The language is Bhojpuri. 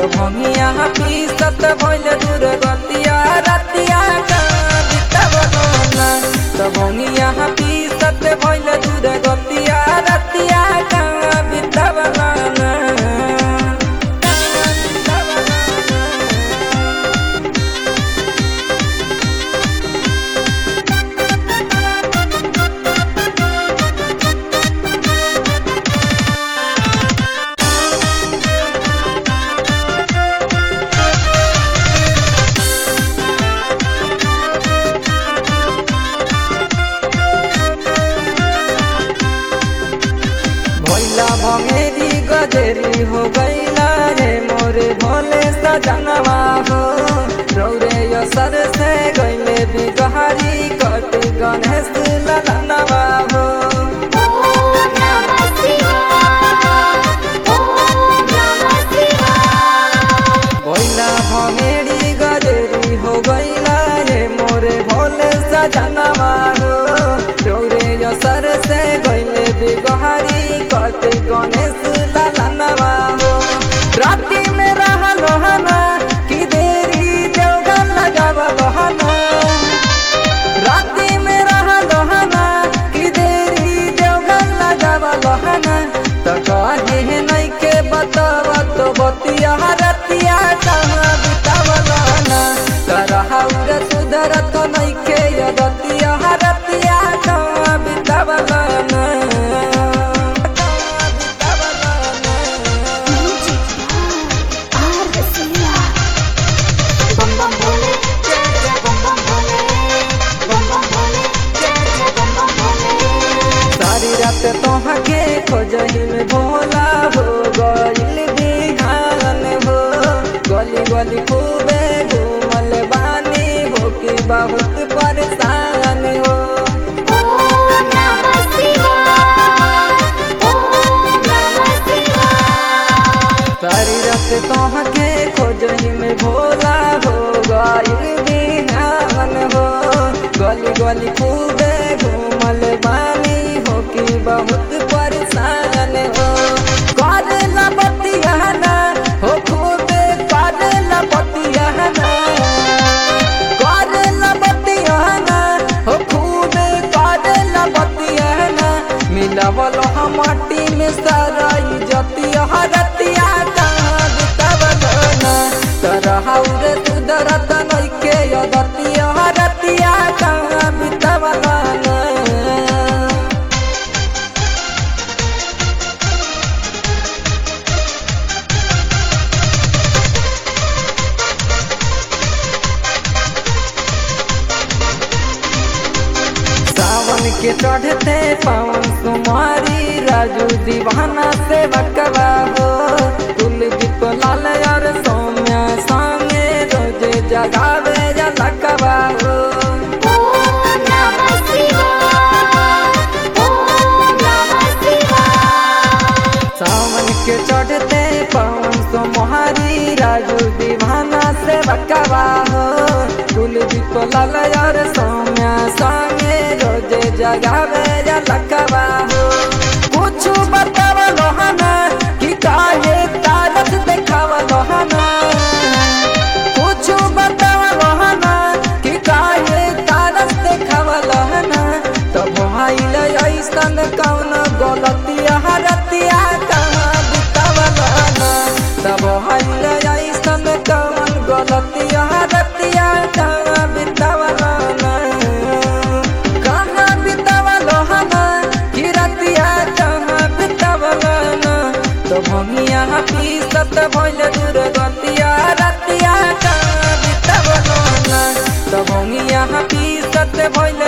तो भंगिया पीसत भइल दूर गतिया रतिया का बितवना तो भंगिया पीसत भइल दूर गतिया रतिया का बितवना भैला भंगेरी गजेरी हो गईला रे मोरे भोले सजनवा हो रौरे असर से गईले बिगहारी कट गणेश ललनवा हो ओम नमः शिवाय ओम नमः शिवाय भैला भंगेरी गजेरी हो गईला रे मोरे भोले सजनवा हो रौरे असर से गईले बिगहारी कट गणेश ललनवा हो राती में रहल हना कि देरी देवगन लगावल हना राती में रहल हना कि देरी देवगन लगावल हना त कहे नहीं के बतावा तो बतिया रतिया कहाँ बितावल हना तरहाउर सुधरत नहीं के यदतिया रतिया कहाँ बितावल हना कहाँ बितावल हना म्यूजिक आर रसिया बम बम भोले जय जय बम बम भोले बम बम भोले जय जय बम बम भोले सारी रात तोहके खोजही में भोला हो गइल बिहान हो गली गली खूबे घूमल बानी हो कि बहुत परेशान हो ओम नमः शिवाय ओम नमः शिवाय सारी रात तोहके खोजही में भोला हो गइल बिहान हो गली गली खूबे घूमल बानी हो कि बहुत परेशान हो करेला बतियाना हो खूबे करेला बतियाना करेला बतियाना हो खूबे करेला बतियाना मिलवल हम माटी में सराई जतिया रतिया कहाँ बितवलना तरहाउर सुधरत नइके यदतिया रतिया कहाँ बितवलना सावन के चढ़ते पवन कुमारी राजू दीवाना से बकवा हो कुलदीप लाल और सौम्या संगे रोजे जगावे जलकवा हो ओम नमः शिवाय ओम नमः शिवाय सावन के चढ़ते पवन कुमारी राजू दीवाना से बकवा हो कुलदीप लाल और सौम्या संगे रोजे जगावे जलकवा हो कुछ बतावल हना कि काहे तारक देखावल हना कुछ बतावल हना कि काहे तारक देखावल हना तब भइल ऐसन कौन गलतिया रतिया कहाँ बितावल हना तब भइल ऐसन कौन गलतिया रतिया कहाँ बितावल हना कहाँ बितावल हना कि रतिया कहाँ बितावल हना तो भंगिया पीसत भइल दूर गतिया रतिया कहाँ बितावल हना तो भंगिया पीसत भइल